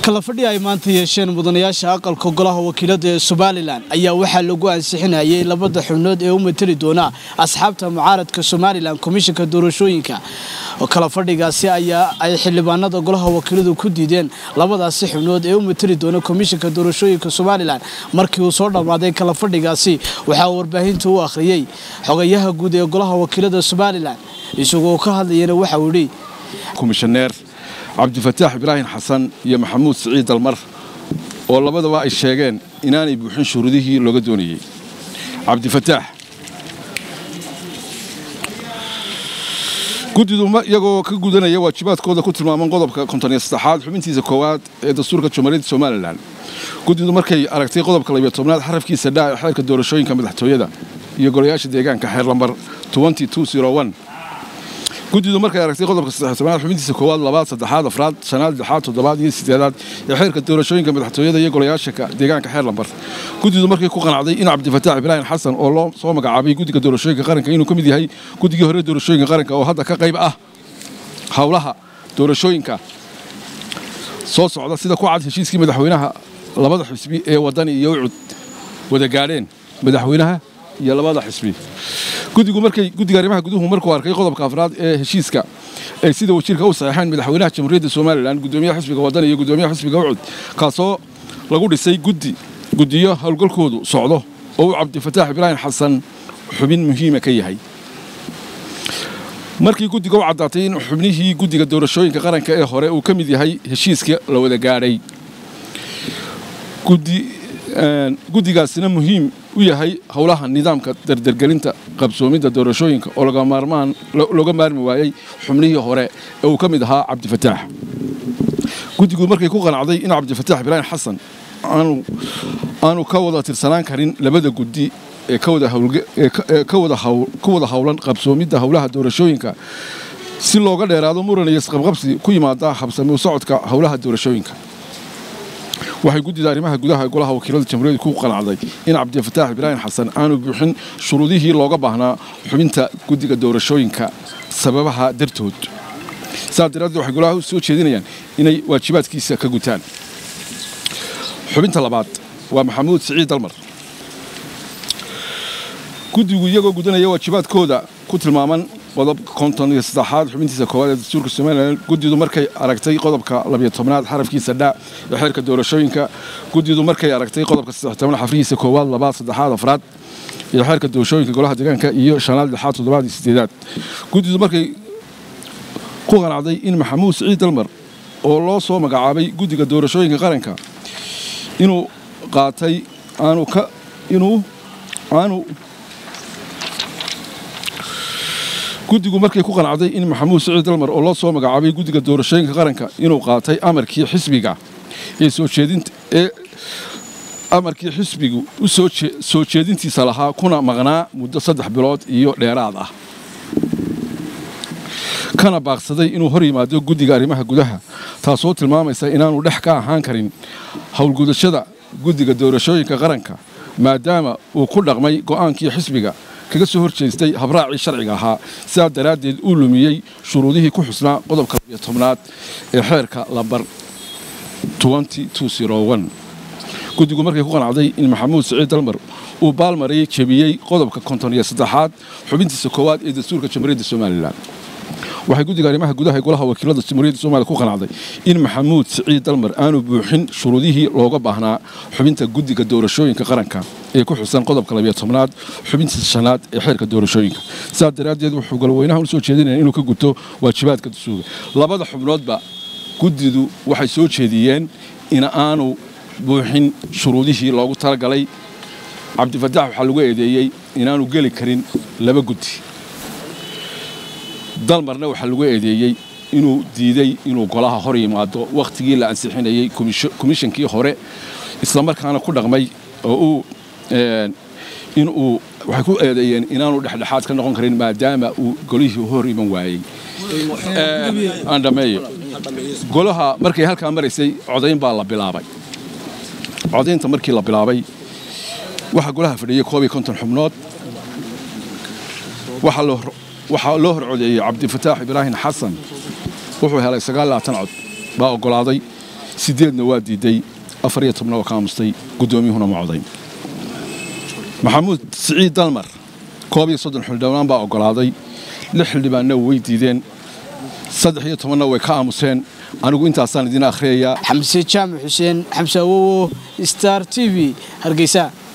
kala fadhi ay maanta yeesheen mudanayaasha aqalka golaha wakiilada ee somalilan ayaa waxaa lagu ansixinayay labada xubnood ee u mateli doona asxaabta mucaaradka somalilan komishanka doorashooyinka kala fadhigaasi ayaa ay xildhibaanada golaha wakiiladu ku diideen labadaasi xubnood ee u mateli doona komishanka doorashooyinka somalilan markii uu soo dhammaaday kala fadhigaasi waxaa warbaahinta u akhriyey xogayaha guud ee golaha wakiilada somalilan isagoo ka hadlayana waxa uu yidhi komishaneer cabdifataax ibraahim xasan iyo maxamuud siciid dalmar oo labadaba ay sheegeen inaanay buuxin shuruudihii looga doonayey cabdifataax guddidu iyagoo ka gudanaya waajibaadkooda ku tilmaaman qodobka kontoniyo saddexaad xubintiisa koowaad ee dastuurka jamhuuriyadda somalilan guddidu markay aragtay qodobka labiyo tobnaad xarafkiisa dhaa ee xeerka doorashooyinka madaxtooyada iyo golayaasha deegaanka xeer lambar guddidu markay aragtay qodobka saddextobnaad xubintiisa koowaad labaad saddexaad afraad shanaad lixaad toddobaad iyo sideedaad ee xeerka doorashooyinka madaxtooyada iyo golayaasha deegaanka xeer lambar guddidu markay ku qanacday in cabdifataax ibraahim xasan oo loo soo magacaabay guddiga doorashooyinka qaranka inuu ka mid yahay guddigii hore doorashooyinka qaranka oo hadda ka qayb ah howlaha doorashooyinka soo socda sida ku cad heshiiskii madaxweynaha labada xisbi ee wadani iyo ucud wada gaadheen madaxweynaha iyo labada xisbi guddigu markay guddiga arrimaha guduhu markuu arkay qodobka afraad ee heshiiska ay sida wajiirka u saxeexeen madaxweynaha jamhuuriyadda somalilan gudoomiyaha xisbiga waddan iyo gudoomiyaha xisbiga ucud kaasoo lagu dhisay guddi guddiyo howlgalkoodu socdo oo uu cabdifataax ibraahim xasan xubin muhiima ka yahay markii guddiga u caddaatay in xubnihii guddiga doorashooyinka qaranka ee hore uu ka mid yahay heshiiska la wada gaadhay guddigaasina muhiim u yahay howlaha nidaamka dardargelinta qabsoomidda doorashooyinka oo looga maarmi waayey xubnihii hore ee uu ka mid ahaa cabdifataax guddigu markay ku qanacday in cabdifataax ibraahim xasan aanu ka wada tirsanaan karin labada guddi ee ku wada howlan qabsoomidda howlaha doorashooyinka si looga dheeraado muran iyo isqabqabsi ku yimaada habsami u socodka howlaha doorashooyinka waxay guddida arrimaha gudaha golaha wakiilada jamhuuriyadda ku qanacday in cabdifataax ibraahim xasan aanu buuxin shuruudihii looga baahnaa xubinta guddiga doorashooyinka sababaha dartood saas daraaddeed waxay golaha u soo jeedinayaan inay waajibaadkiisa ka gutaan xubinta labaad waa maxamuud siciid dalmar guddigu iyagoo gudanaya waajibaadkooda ku tilmaaman qodobka konton iyo saddexaad xubintiisa koowaad ee dastuurka somalilan guddidu markay aragtay qodobka labiyo tobnaad xarafkiisa dhaa ee xeerka doorashooyinka guddidu markay aragtay qodobka saddex tobnaad xarfihiisa koowaad labaad saddexaad afraad iyo xeerka doorashooyinka golaha deegaanka iyo shanaad lixaad toddobaad iyo sideedaad guddidu markay ku qanacday in maxamuud siciid dalmar oo loo soo magacaabay guddiga doorashooyinka qaranka inuu qaatay aanu ka inuu aanu guddigu markay ku qanacday in maxamuud siciid dalmar oo loo soo magacaabay guddiga doorashooyinka qaranka inuu qaatay amarkii xisbiga ee soo jeedinta ee amarkii xisbigu u soo jeedintiisa lahaa kuna maqnaa muddo saddex bilood iyo dheeraad ah kana baaqsaday inuu hor yimaado guddiga arrimaha gudaha taasoo tilmaamaysa inaanu dhex ka ahaan karin howlgudashada guddiga doorashooyinka qaranka maadaama uu ku dhaqmay go'aankii xisbiga kaga soo horjeestay habraacii sharciga ahaa sidaa daraaddeed uu lumiyey shuruudihii ku xusnaa qodobka labiyo tobnaad ee xeerka lambar guddigu markay ku qanacday in maxamuud siciid dalmar uu baalmarayey jebiyey qodobka konton iyo saddexaad xubintiisa koowaad ee dastuurka jamhuuriyadda somalilan waxay guddiga arrimaha gudaha ee golaha wakiilada jamhuuriyadda somaliya ku qanacday in maxamuud siciid dalmar aanu buuxin shuruudihii looga baahnaa xubinta guddiga doorashooyinka qaranka ee ku xusan qodobka labiyo tobnaad xubintiisa shanaad ee xeerka doorashooyinka sidaas daraaddeed wuxuu golweynaha u soo jeedinaya inuu ka guto waajibaadka dastuurga labada xubnoodba guddidu waxay soo jeediyeen in aanu buuxin shuruudihii loogu talagalay cabdifataax waxaa lagu eedeeyey inaanu geli karin laba guddi dalmarna waxaa lagu eedeeyey inuu diiday inuu golaha hor yimaado wakhtigii la ansixinayey komishankii hore islamarkaana ku dhaqmay oo uu inuu waxay ku eedeeyeen inaanu dhexdhexaad ka noqon karin maadaama uu golihii hor iman waayey andhameeyo golaha markay halkaa maraysay codayn baa la bilaabay codaynta markii la bilaabay waxaa golaha fadhiyey koob iyo konton xubnood waxaa loo horcodeeyey cabdifataax ibraahim xasan wuxuu helay sagaal labaatan cod baa oggolaaday sideedna waa diiday afar iyo tobna waa ka aamustay guddoomiyuhuna ma codayn maxamuud siciid dalmar koob iyo soddon xildhibaan baa oggolaaday lix xildhibaanna way diideen saddex iyo tobanna way ka aamuseen anigu intaasaan idiin akhriyayaa xamse jaamac xuseen xamse awowo star t v hargeysa